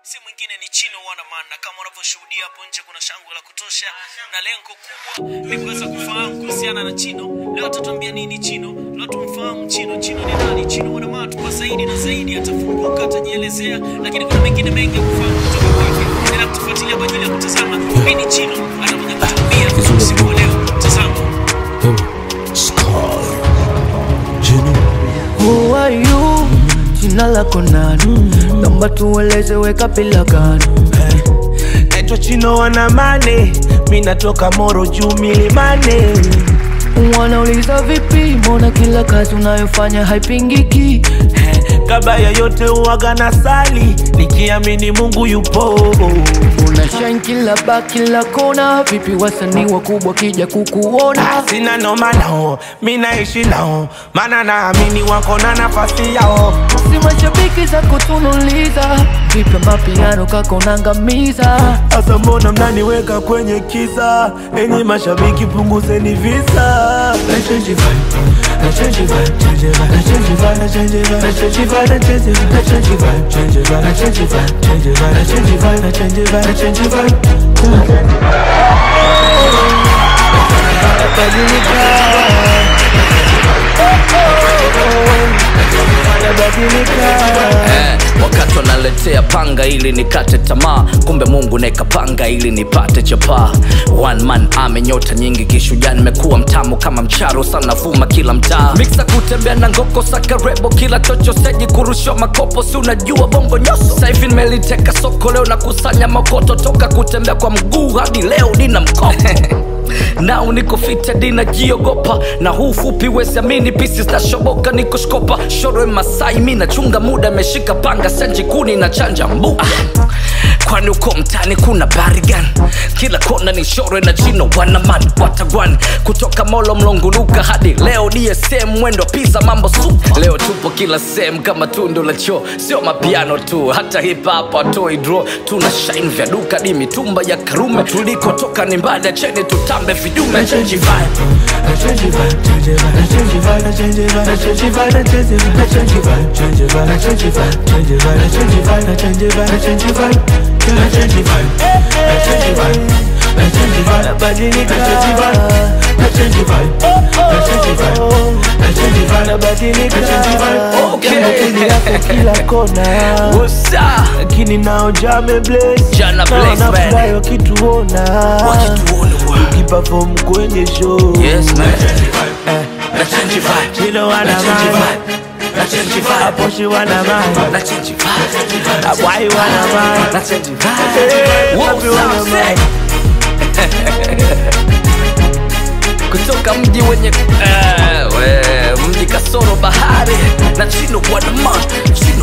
si mwingine ni Chino Wanaman, na kama unavyoshuhudia hapo nje kuna shangwe la kutosha, na lengo kubwa ni kuweza kufahamu kuhusiana na Chino. Leo atatuambia nini Chino, leo tumfahamu Chino. Chino ni nani? Chino Wanaman kwa zaidi na zaidi, atafunguka, atajielezea, lakini kuna mengine mengi ya kufahamu kutoka kwake. Endelea kutufuatilia kwa ajili ya kutazama nini Chino atakuja kutuambia usiku wa leo. Tazama. Who are you? Jina lako nani? Naomba tueleze weka bila gani? naitwa chino wanamane mi natoka moro juu milimane Wanauliza vipi, mbona kila kazi unayofanya haipingiki? kabla ya yote uwaga na sali nikiamini mungu yupo Una shine kila ba kila kona, vipi wasanii wakubwa kija kukuona? sina noma nao mi naishi nao maana naamini wako na nafasi yao Si mashabiki za kutunuliza, vipi mapiano kako nangamiza? Asa mbona mnaniweka kwenye kisa? Enyi mashabiki punguzeni visa. Na change vibe, na change vibe, change vibe, na change vibe, na change vibe, na change vibe, na change vibe, na change vibe, change vibe, na change vibe, change vibe, na change vibe, na change vibe, na change vibe. Eh, wakati wanaletea panga ili nikate tamaa kumbe mungu naekapanga ili nipate chapaa one man ame nyota nyingi kishujaa nimekuwa mtamu kama mcharo sana vuma kila mtaa miksa kutembea na ngoko sakarebo kila chocho seji kurushwa makopo si unajua bongo nyoso saivi nimeliteka soko leo na kusanya makoto toka kutembea kwa mguu hadi leo nina mkopo nao niko fita dina jiogopa na huu fupi wesiamini pisi zitashoboka niko shkopa shoro masai mi nachunga muda meshika panga senji kuni na chanja mbu ah. kwani uko mtani kuna barigan kila kona ni shore na chino wanaman watagwan kutoka molo mlonguluka hadi leo dsm mwendo pisa mambo supa leo tupo kila sehemu kama tundu la choo sio mapiano tu hata hip hop atoi draw tuna shine vya duka di mitumba ya karume tulikotoka ni mbali ya cheni tutambe vidume change vibe Na change vibe, change vibe, na change vibe, na change vibe, na change vibe, na change vibe, na change vibe, change vibe, na change vibe, change vibe, na change vibe, na change vibe, na change vibe, na change vibe, na change vibe, na change vibe, nabadilika. Na change vibe, na change vibe, na change vibe, na change vibe, nabadilika. Na change vibe, Okay. jambo kili yako kila kona What's up? lakini nao jame bless Jana bless, man. nafurahi wakituona Wakituona, wow. ukiperform kwenye show Yes, man. Na change vibe. Chino wana Na change mind. vibe. Na change vibe. Aposhi wana mind. Na change vibe. Abwai wana mind. Na change vibe. Hey, What's papi wana up, mind. kutoka mji wenye eh, we, mji kasoro bahari na chino wanaman chino